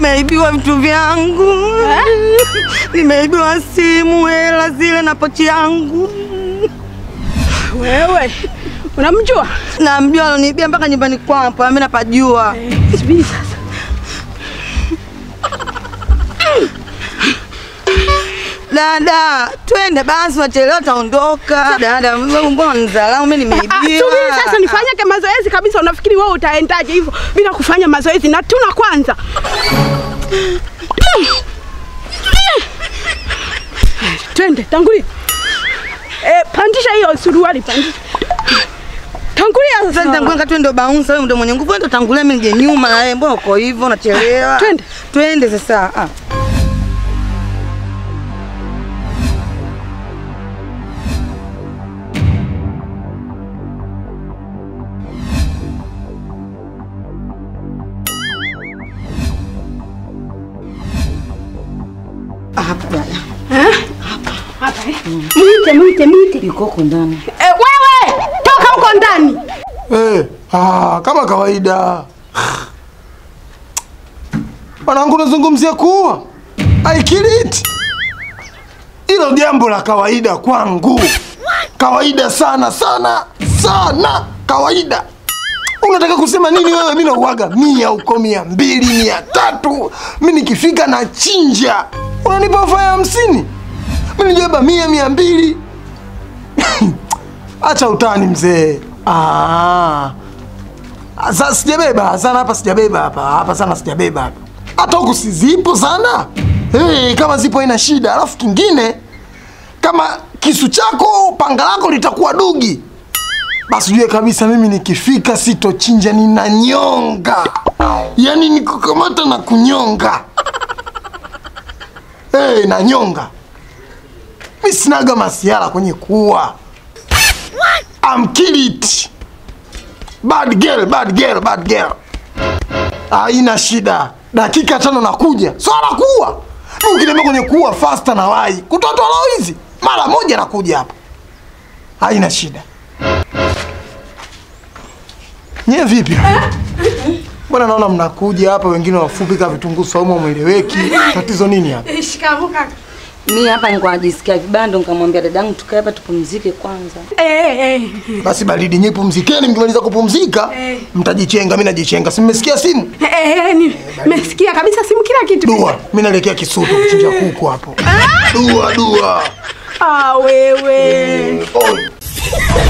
nimeibiwa vitu vyangu, nimeibiwa simu, hela zile na pochi yangu. Wewe unamjua? Namjua aloniibia mpaka nyumbani kwangu, mimi napajua. Subiri sasa. Dada, twende basi, wachelewa taondoka. Dada, wewe mbona unidharau? Mimi Ah, nimeibiwa. Subiri sasa nifanyake mazoezi kabisa. Unafikiri wewe utaendaje hivyo bila kufanya mazoezi? Na tuna kwanza. Twende, tangulia. Eh, pandisha hiyo suruali, pandisha. Tangulia Sasa nitangulia kati wewe ndio bouncer, wewe ndio mwenye nguvu, wewe ndio tangulia, mimi nije nyuma na wewe. Mbona uko hivyo unachelewa? Twende. Twende sasa. Ah. Hapa dada. Hapa eh. Mwite, mwite, mwite. Yuko huko ndani. Eh, wewe toka huko ndani. Eh, ah, kama kawaida. Mwanangu unazungumzia kuua. I kill it. Hilo jambo la kawaida kwangu. Kawaida sana sana sana kawaida. Unataka kusema nini wewe? Mimi nauaga mia huko mia mbili mia tatu mi nikifika na chinja, unanipa ofa ya hamsini mi nijaba mia mia mbili Acha utani mzee. Ah. Sasa sijabeba sana hapa, sijabeba hapa hapa sana, sijabeba hapa. Hata huku si zipo sana. Hey, kama zipo ina shida. Alafu kingine kama kisu chako panga lako litakuwa dugi, basi ujue kabisa mimi nikifika sitochinja, ninanyonga, yaani nikukamata na kunyonga. Hey, nanyonga. Mi sinaga masiara kwenye kuua. I'm kill it. Bad girl, bad girl, bad girl. Haina shida. Dakika tano nakuja. Swala kuua. Mimi ukiniambia kwenye kuua faster na wai. Kutotoa roho hizi. Mara moja nakuja hapa. Haina shida. Nye vipi? Mbona naona mnakuja hapa wengine wafupi kama vitunguu saumu mweleweki. Tatizo nini hapa? Shikamoo kaka. Mimi hapa nilikuwa najisikia vibaya, ndo nikamwambia dadangu tukae hapa tupumzike kwanza. Eh, eh. Basi baridi nyi pumzikeni, mkimaliza kupumzika Eh. mtajichenga, mimi najichenga. Si mmesikia simu? Eh, eh, ni- nimesikia kabisa simu kila kitu. Dua, mimi naelekea Kisutu kuchinja kuku hapo. Dua, dua. Ah, wewe. Oi.